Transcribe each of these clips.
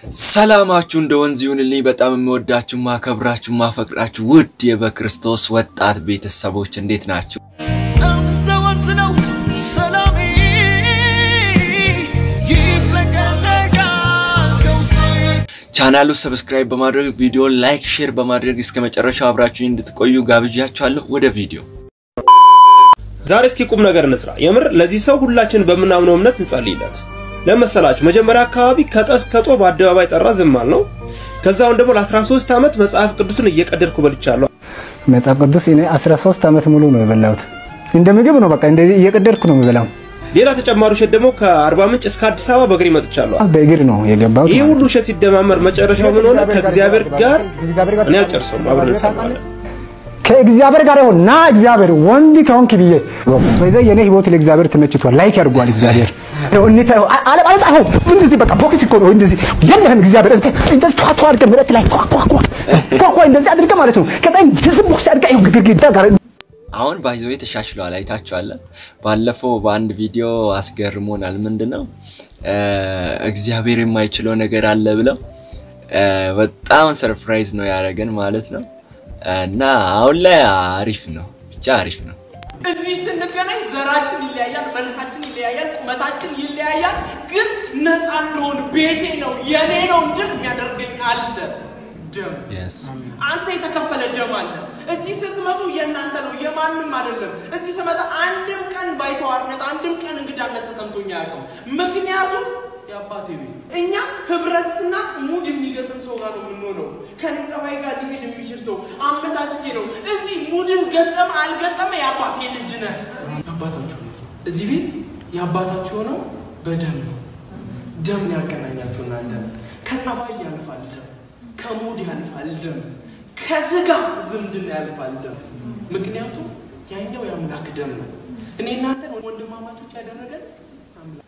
ሰላማችሁ እንደ ወንዝ ይሁንልኝ። በጣም የምወዳችሁ ማከብራችሁ ማፈቅራችሁ ውድ የበክርስቶስ ወጣት ቤተሰቦች እንዴት ናችሁ? እንደ ወንዝ ነው ሰላሜ ይፍለቀለቃል ከውስጤ ቻናሉ ሰብስክራይብ በማድረግ ቪዲዮ ላይክ፣ ሼር በማድረግ እስከ መጨረሻው አብራችሁ እንድትቆዩ ጋብዣችኋለሁ። ወደ ቪዲዮ ዛሬ እስኪ ቁም ነገር እንስራ። የምር ለዚህ ሰው ሁላችን በምናምነው እምነት እንጸልይለት። ለመሰላችሁ መጀመሪያ አካባቢ ከጠስ ከጦ በአደባባይ ጠራ ዝም አልነው። ከዛውን ደግሞ ለ13 ዓመት መጽሐፍ ቅዱስን እየቀደድኩ በልቻለሁ። መጽሐፍ ቅዱስ እኔ 13 ዓመት ሙሉ ነው የበላሁት። እንደ ምግብ ነው በቃ እንደዚህ እየቀደድኩ ነው የምበላው። ሌላ ተጨማሪ ውሸት ደግሞ ከአርባ ምንጭ እስከ አዲስ አበባ በእግሬ መጥቻለሁ። በእግር ነው የገባሁት። ይህ ሁሉ ውሸት ሲደማመር መጨረሻው ምን ሆነ? ከእግዚአብሔር ጋር እኔ አልጨርሰውም፣ አብረን እንሰማለን። ከእግዚአብሔር ጋር ይሁን ና እግዚአብሔር ወንድ ከሆንክ ብዬ በዛ የኔ ህይወት ለእግዚአብሔር ተመችቷል። ላይክ ያድርጓል እግዚአብሔር እንተ አለ አለ እንደዚህ በቃ ቦክስ እኮ ነው እንደዚህ የለህም እግዚአብሔር እንተ እንደዚህ ቷ ቷ አድርገህ መሬት ላይ ኳ ኳ ኳ ኳ ኳ እንደዚህ አድርገህ ማለት ነው። ከዛ እንደዚህ ቦክስ አድርገህ ይኸው ግድግዳ ጋር አሁን ባይዘዌ ተሻሽለዋል። አይታችኋል። ባለፈው በአንድ ቪዲዮ አስገርሞናል። ምንድነው እግዚአብሔር የማይችለው ነገር አለ ብለው በጣም ሰርፕራይዝ ነው ያደረገን ማለት ነው። እና አሁን ላይ አሪፍ ነው፣ ብቻ አሪፍ ነው። እዚህ ስንገናኝ ዘራችን ይለያያል፣ መልካችን ይለያያል፣ ቁመታችን ይለያያል። ግን ነፃ እንደሆን ቤቴ ነው የኔ ነው እንድን የሚያደርገኝ አለ ደም Yes. አንተ የተከፈለ ደም አለ። እዚህ ስትመጡ የእናንተ ነው የማንም አይደለም። እዚህ ስመጣ አንድም ቀን ባይተዋርነት፣ አንድም ቀን እንግዳነት ተሰምቶኝ አያውቅም። ምክንያቱም የአባቴ ቤት እኛ ህብረትና ሙድ የሚገጥም ሰው ጋር ነው የምንሆነው። ከኔ ጸባይ ጋር ሊሄድ የሚችል ሰው አመቻችቼ ነው። እዚህ ሙድን ገጠመ አልገጠመ የአባቴ ልጅ ነህ። የአባታችሁ ቤት ነው። እዚህ ቤት የአባታችሁ የሆነው በደም ነው። ደም ነው ያገናኛችሁ እናንተ። ከጸባይ ያልፋል ደም፣ ከሙድ ያልፋል ደም፣ ከስጋ ዝምድና ያልፋል ደም። ምክንያቱም ያኛው የአምላክ ደም ነው። እኔ እናንተን ወንድማማቾች ያደረገን አምላክ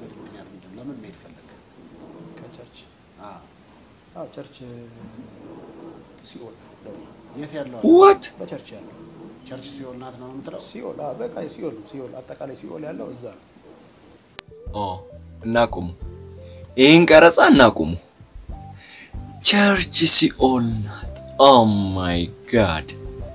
ቸርች ሲኦል የት ያለው ዋት በቸርች ያለው ቸርች ሲሆን ናት ነው የምትለው? ሲኦል አዎ፣ በቃ ሲኦል ነው። ሲኦል አጠቃላይ ሲኦል ያለው እዛ ነው። ኦ እናቁሙ፣ ይህን ቀረጻ እናቁሙ። ቸርች ሲኦል ናት። ኦ ማይ ጋድ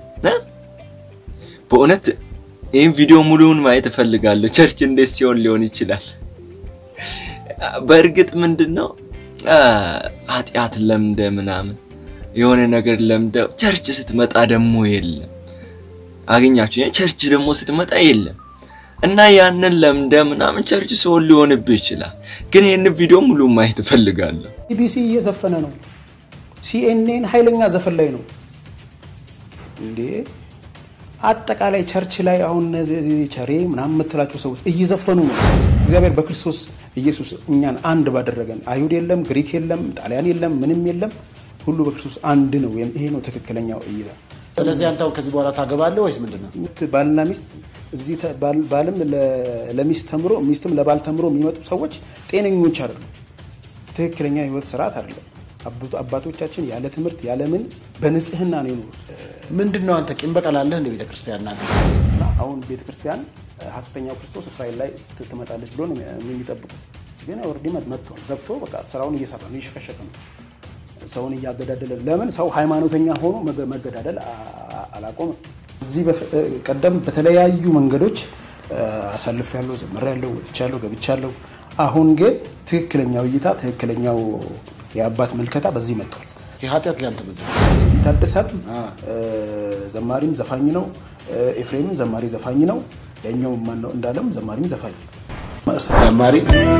በእውነት ይህን ቪዲዮ ሙሉውን ማየት እፈልጋለሁ። ቸርች እንዴት ሲኦል ሊሆን ይችላል? በእርግጥ ምንድን ነው ኃጢአት ለምደ ምናምን የሆነ ነገር ለምደ ቸርች ስትመጣ ደግሞ የለም። አገኛችሁ? ቸርች ደግሞ ስትመጣ የለም እና ያንን ለምደ ምናምን ቸርች ሲኦል ሊሆንብህ ይችላል። ግን ይህን ቪዲዮ ሙሉ ማየት እፈልጋለሁ። ቢቢሲ እየዘፈነ ነው። ሲኤንኤን ኃይለኛ ዘፈን ላይ ነው እንዴ! አጠቃላይ ቸርች ላይ አሁን እነዚህ ቸሬ ምናምን የምትላቸው ሰዎች እየዘፈኑ ነው። እግዚአብሔር በክርስቶስ ኢየሱስ እኛን አንድ ባደረገን አይሁድ የለም፣ ግሪክ የለም፣ ጣሊያን የለም፣ ምንም የለም፣ ሁሉ በክርስቶስ አንድ ነው። ወይም ይሄ ነው ትክክለኛው እይታ። ስለዚህ አንተ ከዚህ በኋላ ታገባለህ ወይስ ምንድን ነው? ባልና ሚስት እዚህ ተ- ባል- ባልም ለ- ለሚስት ተምሮ ሚስትም ለባል ተምሮ የሚመጡ ሰዎች ጤነኞች አይደሉም። ትክክለኛ የህይወት ስርዓት አይደለም። አባቶ- አባቶቻችን ያለ ትምህርት ያለ ምን በንጽህና ነው የኖሩት። ምንድን ነው አንተ ቂም በቀል አለህ እንደ ቤተክርስቲያን ናት? እና አሁን ቤተክርስቲያን ሐሰተኛው ክርስቶስ እስራኤል ላይ ት- ትመጣለች ብሎ ነው የሚጠብቁት። ግን ኦልሬዲ መጥቶ ገብቶ በቃ ስራውን እየሰራ ነው፣ እየሸከሸከ ነው፣ ሰውን እያገዳደለ። ለምን ሰው ሃይማኖተኛ ሆኖ መገ- መገዳደል አ- አ- አላቆመም። እዚህ በፍ- ቀደም በተለያዩ መንገዶች አሳልፍ ያለው ዘመር ያለው ወጥቻለሁ፣ ገብቻለሁ። አሁን ግን ትክክለኛው እይታ ትክክለኛው የአባት ምልከታ በዚህ መጥቷል። ኃጢአት ሊያንተ ምንድን ነው? ይታደሳል። ዘማሪም ዘፋኝ ነው። ኤፍሬምም ዘማሪ ዘፋኝ ነው። ያኛው ማን ነው እንዳለም ዘማሪም ዘፋኝ ነው። ዘማሪ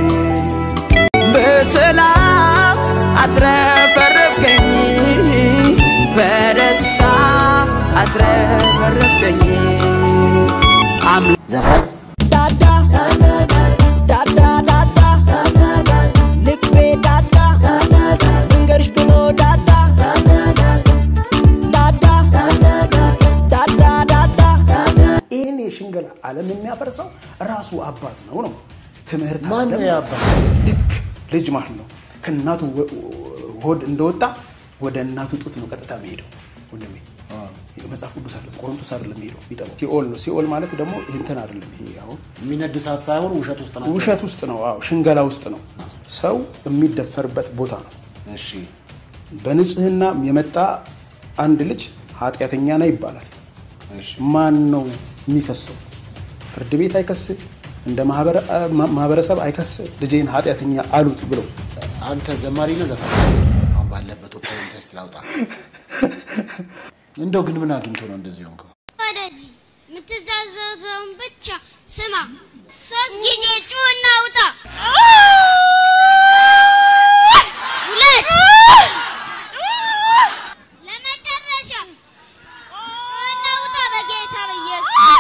በሰላም አትረፈረፍከኝ በደስታ አትረፈረፍከኝ ዘፋኝ ዳዳ ዳዳ ዳዳ ልቤ ዳዳ መንገርሽ ብሎ ዳዳ ዳዳ ዳዳ ዳዳ ይህን የሽንገላ ዓለም የሚያፈርሰው ራሱ አባት ነው ነው ትምህርት ማን ነው አይደለም። የአባት? ልክ ልጅ ማለት ነው ከእናቱ ወ- ሆድ እንደወጣ ወደ እናቱ ጡት ነው ቀጥታ የሚሄደው ወንድሜ መጽሐፍ ቅዱስ አይደለም ቆሮንቶስ አይደለም የሚሄደው የሚጠባው ሲኦል ነው ሲኦል ማለት ደግሞ እንትን አይደለም ይሄ አሁን የሚነድ እሳት ሳይሆን ውሸት ውስጥ ናቸው። ውሸት ውስጥ ነው አዎ ሽንገላ ውስጥ ነው ሰው የሚደፈርበት ቦታ ነው። እሺ በንጽህና የመጣ አንድ ልጅ ኃጢአተኛ ነው ይባላል። እሺ ማን ነው የሚከሰው? ፍርድ ቤት አይከስ፣ እንደ ማህበረ- ማ- ማህበረሰብ አይከስ። ልጄን ኃጢአተኛ አሉት ብሎ አንተ ዘማሪ ነህ ዘፋኝ? አሁን ባለበት ወቅታዊ ቴስት ላውጣ። እንደው ግን ምን አግኝቶ ነው እንደዚህ ሆንከው? ወደዚህ የምትዛዘዘውን ብቻ ስማ። ሶስት ጊዜ ጩኸና ውጣ። ሁለት ለመጨረሻ ጩኸና ውጣ በጌታ በኢየሱስ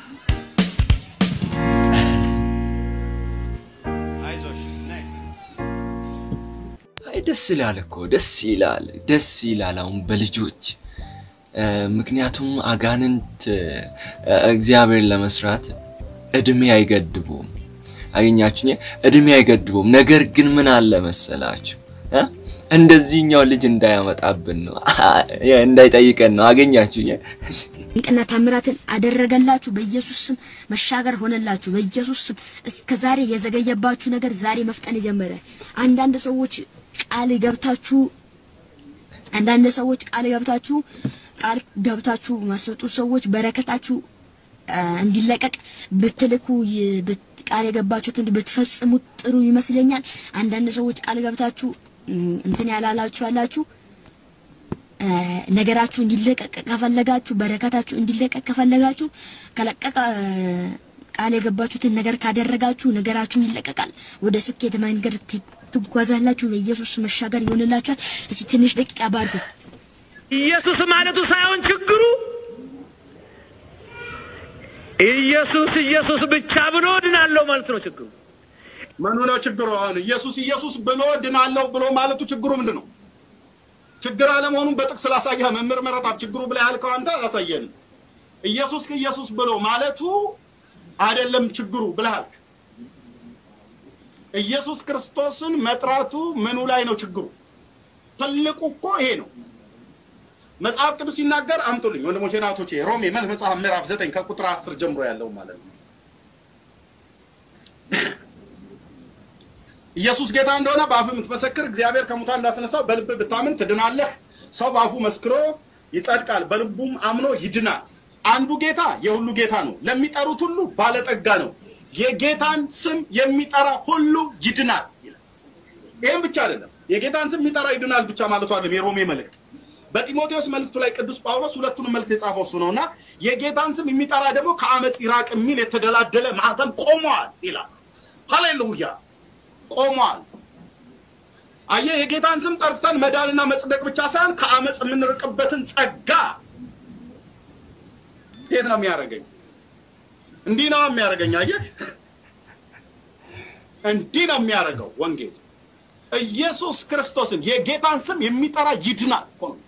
አይ ደስ ይላል እኮ ደስ ይላል ደስ ይላል። አሁን በልጆች እ፣ ምክንያቱም አጋንንት እ፣ እግዚአብሔር ለመስራት እድሜ አይገድቡም። አገኛችሁ እድሜ አይገድቡም። ነገር ግን ምን አለ መሰላችሁ እ? እንደዚህኛው ልጅ እንዳያመጣብን ነው እንዳይጠይቀን ነው። አገኛችሁ ድንቅና ታምራትን አደረገላችሁ። በኢየሱስ ስም መሻገር ሆነላችሁ። በኢየሱስ ስም እስከ ዛሬ የዘገየባችሁ ነገር ዛሬ መፍጠን ጀመረ። አንዳንድ ሰዎች ቃል ገብታችሁ አንዳንድ ሰዎች ቃል ገብታችሁ ቃል ገብታችሁ ማስወጡ ሰዎች በረከታችሁ አ፣ እንዲለቀቅ ብትልኩ ይ- ብት- ቃል የገባችሁትን ብትፈጽሙት ጥሩ ይመስለኛል። አንዳንድ ሰዎች ቃል ገብታችሁ እም፣ እንትን ያላላችሁ አላችሁ። አ፣ ነገራችሁ እንዲለቀቅ ከፈለጋችሁ በረከታችሁ እንዲለቀቅ ከፈለጋችሁ ከለቀቀ አ፣ ቃል የገባችሁትን ነገር ካደረጋችሁ ነገራችሁ ይለቀቃል። ወደ ስኬት መንገድ ት- ትጓዛላችሁ። በኢየሱስ መሻገር ይሆንላችኋል። እስቲ ትንሽ ደቂቃ ባርኩ። ኢየሱስ ማለቱ ሳይሆን ችግሩ ኢየሱስ ኢየሱስ ብቻ ብሎ ድናለው ማለት ነው ችግሩ። ምኑ ነው ችግሩ? አሁን ኢየሱስ ኢየሱስ ብሎ ድናለሁ ብሎ ማለቱ ችግሩ ምንድን ነው? ችግር አለመሆኑን በጥቅስ ላሳየህ። መምህር ምረጣብ ችግሩ ብላ ያልከው አንተ አላሳየንም። ኢየሱስ ኢየሱስ ብሎ ማለቱ አይደለም ችግሩ ብለሃል። ኢየሱስ ክርስቶስን መጥራቱ ምኑ ላይ ነው ችግሩ? ትልቁ እኮ ይሄ ነው። መጽሐፍ ቅዱስ ሲናገር አምጡልኝ ወንድሞቼ ናቶቼ፣ ሮሜ መልክ መጽሐፍ ምዕራፍ ዘጠኝ ከቁጥር አስር ጀምሮ ያለው ማለት ነው። ኢየሱስ ጌታ እንደሆነ በአፍ የምትመሰክር እግዚአብሔር ከሙታን እንዳስነሳው በልብ ብታምን ትድናለህ። ሰው በአፉ መስክሮ ይጸድቃል፣ በልቡም አምኖ ይድናል። አንዱ ጌታ የሁሉ ጌታ ነው፣ ለሚጠሩት ሁሉ ባለጠጋ ነው። የጌታን ስም የሚጠራ ሁሉ ይድናል ይላል። ይህም ብቻ አይደለም፣ የጌታን ስም የሚጠራ ይድናል ብቻ ማለቱ አይደለም። የሮሜ መልእክት በጢሞቴዎስ መልእክቱ ላይ ቅዱስ ጳውሎስ ሁለቱንም መልእክት የጻፈው እሱ ነውና የጌታን ስም የሚጠራ ደግሞ ከአመፅ ይራቅ የሚል የተደላደለ ማህተም ቆሟል ይላል። ሃሌሉያ ቆሟል። አየህ፣ የጌታን ስም ጠርተን መዳንና መጽደቅ ብቻ ሳይሆን ከአመፅ የምንርቅበትን ጸጋ እንዴት ነው የሚያደርገኝ? እንዲህ ነው የሚያደርገኝ። አየህ፣ እንዲህ ነው የሚያደርገው ወንጌል። ኢየሱስ ክርስቶስን የጌታን ስም የሚጠራ ይድናል እኮ ነው።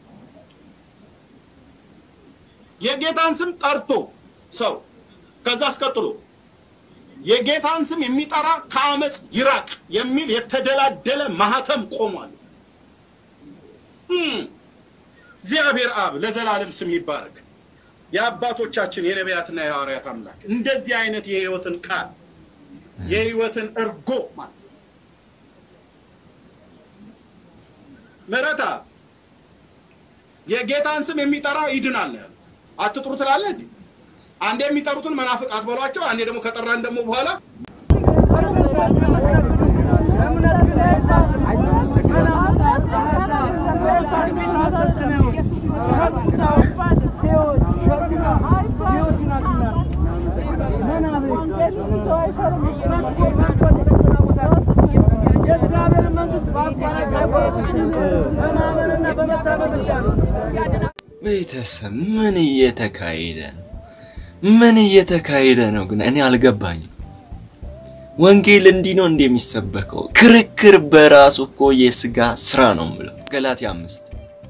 የጌታን ስም ጠርቶ ሰው ከዛ አስቀጥሎ የጌታን ስም የሚጠራ ከአመፅ ይራቅ የሚል የተደላደለ ማህተም ቆሟል። እም፣ እግዚአብሔር አብ ለዘላለም ስም ይባረክ። የአባቶቻችን የነቢያትና የሐዋርያት አምላክ እንደዚህ አይነት የህይወትን ቃል የህይወትን እርጎ ማለት ነው። ምሕረታ የጌታን ስም የሚጠራ ይድናል ነው ያለው። አትጥሩ ትላለህ እንዴ? አንዴ የሚጠሩትን መናፍቅ አትበሏቸው፣ አንዴ ደግሞ ከጠራን ደግሞ በኋላ ቤተሰብ ምን እየተካሄደ ነው? ምን እየተካሄደ ነው ግን እኔ አልገባኝም። ወንጌል እንዲህ ነው እንደ የሚሰበከው? ክርክር በራሱ እኮ የስጋ ስራ ነው የምለው። ገላትያ አምስት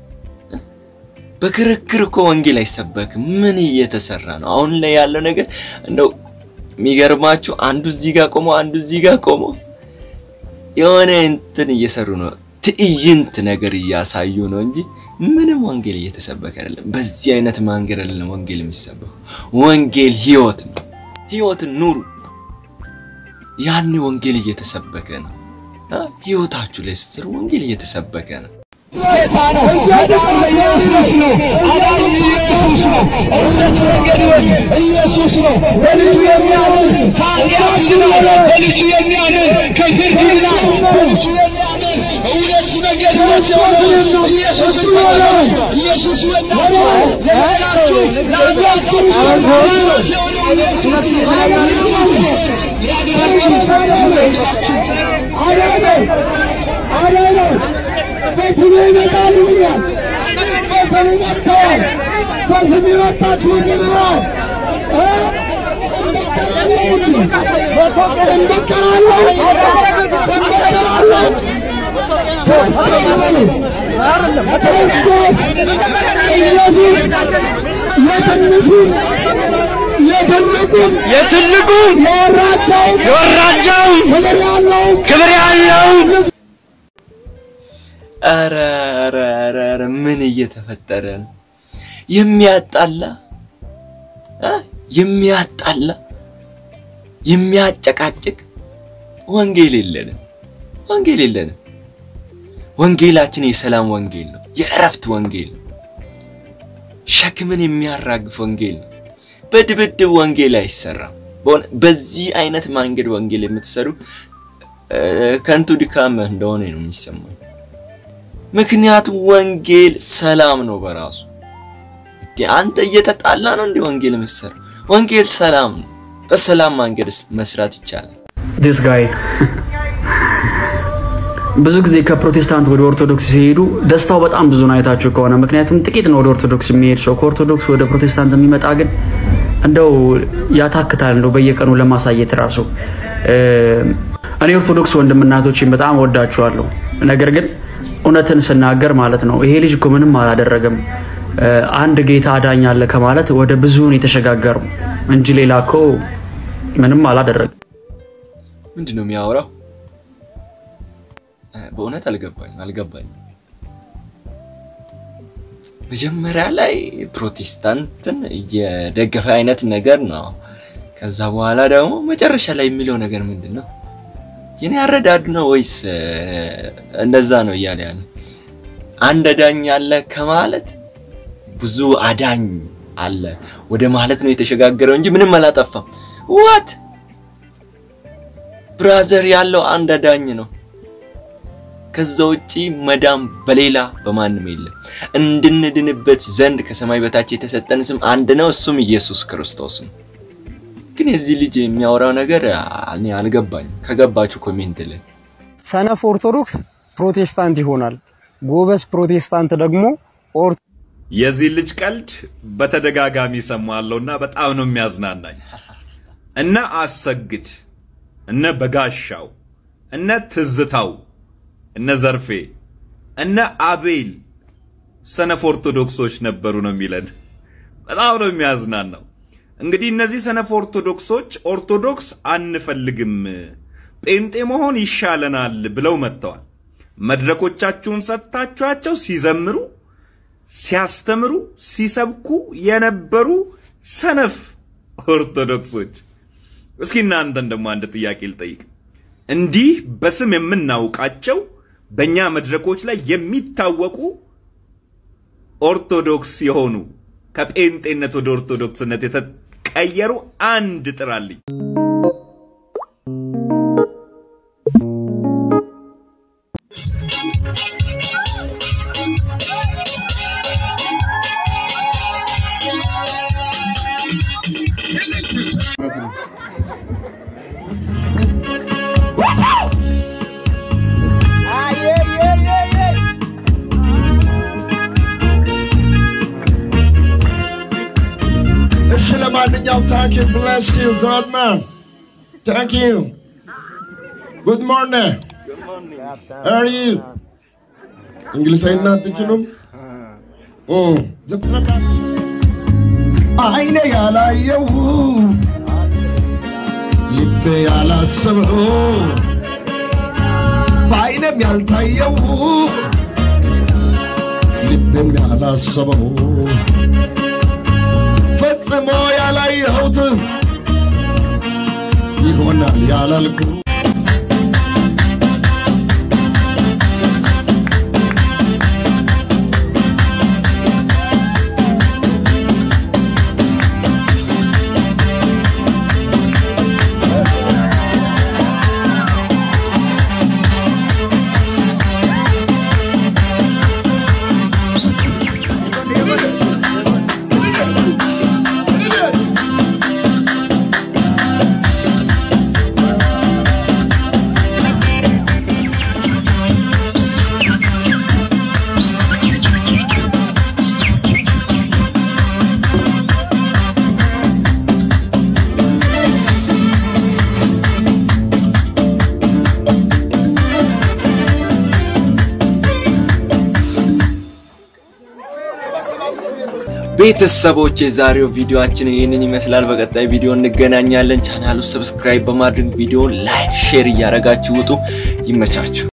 በክርክር እኮ ወንጌል አይሰበክም። ምን እየተሰራ ነው? አሁን ላይ ያለው ነገር እንደው የሚገርማችሁ አንዱ እዚህ ጋር ቆሞ አንዱ እዚህ ጋር ቆሞ የሆነ እንትን እየሰሩ ነው። ትዕይንት ነገር እያሳዩ ነው እንጂ ምንም ወንጌል እየተሰበከ አይደለም። በዚህ አይነት መንገድ አይደለም ወንጌል የሚሰበከው። ወንጌል ህይወት ነው። ህይወትን ኑሩ። ያን ወንጌል እየተሰበከ ነው። አ? ህይወታችሁ ላይ ስትሰሩ ወንጌል እየተሰበከ ነው። ጌታ ነው። አዳኝ ኢየሱስ ነው። አዳኝ ኢየሱስ ነው። እውነት መንገድ ሕይወት ኢየሱስ ነው። በልጁ የሚያምን ከኃጢአት ይድናል። በልጁ የሚያምን ከፍርድ ይድናል። በልጁ የሚያምን እውነት መንገድ ሕይወት የሆነው ኢየሱስ ይባላል። ኢየሱስ ይወዳችኋል። ለሌላችሁ ለአንዳችሁ ሕይወት የሆነው ኢየሱስ አዳነው አዳነው በስሜ ይመጣሉ ብሏል። በስሜ መጥተዋል። በስሜ መጣችሁ ብሏል። እ? እንበቀላለሁ እንበቀላለሁ ክርስቶስ ኢየሱስ የትንሹን የትልቁን የትልቁን የወራዳውን የወራዳውን ክብር ያለውን ክብር ያለውን ኧረ ኧረ ኧረ ኧረ ምን እየተፈጠረ ነው? የሚያጣላ እ? የሚያጣላ የሚያጨቃጭቅ ወንጌል የለንም። ወንጌል የለንም። ወንጌላችን የሰላም ወንጌል ነው። የእረፍት ወንጌል ነው። ሸክምን የሚያራግፍ ወንጌል ነው። በድብድብ ወንጌል አይሰራም። በሆነ በዚህ አይነት መንገድ ወንጌል የምትሰሩ እ፣ ከንቱ ድካም እንደሆነ ነው የሚሰማኝ። ምክንያቱም ወንጌል ሰላም ነው በራሱ። እንዴ አንተ እየተጣላ ነው እንዴ ወንጌል የምትሰራው? ወንጌል ሰላም ነው። በሰላም መንገድ መስራት ይቻላል። ዲስ ጋይ ብዙ ጊዜ ከፕሮቴስታንት ወደ ኦርቶዶክስ ሲሄዱ ደስታው በጣም ብዙ ነው አይታችሁ ከሆነ ምክንያቱም ጥቂት ነው ወደ ኦርቶዶክስ የሚሄድ ሰው ከኦርቶዶክስ ወደ ፕሮቴስታንት የሚመጣ ግን እንደው ያታክታል እንደው በየቀኑ ለማሳየት ራሱ እ፣ እኔ ኦርቶዶክስ ወንድምናቶችን በጣም ወዳችኋለሁ ነገር ግን እውነትን ስናገር ማለት ነው ይሄ ልጅ እኮ ምንም አላደረገም እ፣ አንድ ጌታ አዳኝ አለ ከማለት ወደ ብዙውን የተሸጋገሩ እንጂ ሌላ እኮ ምንም አላደረገም ምንድን ነው የሚያወራው? እ፣ በእውነት አልገባኝ አልገባኝ። መጀመሪያ ላይ ፕሮቴስታንትን እየደገፈ አይነት ነገር ነው። ከዛ በኋላ ደግሞ መጨረሻ ላይ የሚለው ነገር ምንድን ነው? የኔ አረዳድ ነው ወይስ እ፣ እንደዛ ነው እያለ ያለ? አንድ አዳኝ አለ ከማለት ብዙ አዳኝ አለ ወደ ማለት ነው የተሸጋገረው እንጂ ምንም አላጠፋም። ዋት ብራዘር ያለው አንድ አዳኝ ነው። ከዛ ውጪ መዳም በሌላ በማንም የለም። እንድንድንበት ዘንድ ከሰማይ በታች የተሰጠን ስም አንድ ነው፣ እሱም ኢየሱስ ክርስቶስ ነው። ግን የዚህ ልጅ የሚያወራው ነገር እኔ አልገባኝም። ከገባችሁ ኮሜንት ላይ ሰነፍ ኦርቶዶክስ ፕሮቴስታንት ይሆናል። ጎበዝ ፕሮቴስታንት ደግሞ ኦር የዚህ ልጅ ቀልድ በተደጋጋሚ ሰማለሁና በጣም ነው የሚያዝናናኝ። እነ አሰግድ፣ እነ በጋሻው፣ እነ ትዝታው፣ እነ ዘርፌ፣ እነ አቤል ሰነፍ ኦርቶዶክሶች ነበሩ ነው የሚለን። በጣም ነው የሚያዝናናው። እንግዲህ እነዚህ ሰነፍ ኦርቶዶክሶች ኦርቶዶክስ አንፈልግም፣ ጴንጤ መሆን ይሻለናል ብለው መጥተዋል። መድረኮቻችሁን ሰጥታችኋቸው ሲዘምሩ ሲያስተምሩ ሲሰብኩ የነበሩ ሰነፍ ኦርቶዶክሶች። እስኪ እናንተን ደግሞ አንድ ጥያቄ ልጠይቅ። እንዲህ በስም የምናውቃቸው በእኛ መድረኮች ላይ የሚታወቁ ኦርቶዶክስ የሆኑ ከጴንጤነት ወደ ኦርቶዶክስነት የተቀየሩ አንድ ጥራልኝ። እሺ ለማንኛውም ታንክ ዩ ብለስ ዩ ጋድ ማን ታንክ ዩ ጉድ ሞርኒንግ አር ዩ እንግሊዝኛ አትችሉም? አይኔ ያላየው ልቤ ያላሰበው በአይኔም ያልታየው ልቤም ያላሰበው ፈጽሞ ያላየሁት ይሆናል ያላልኩ ቤተሰቦች የዛሬው ቪዲዮአችን ይህንን ይመስላል። በቀጣይ ቪዲዮ እንገናኛለን። ቻናሉ ሰብስክራይብ በማድረግ ቪዲዮን ላይክ፣ ሼር እያደረጋችሁ ውጡ። ይመቻችሁ።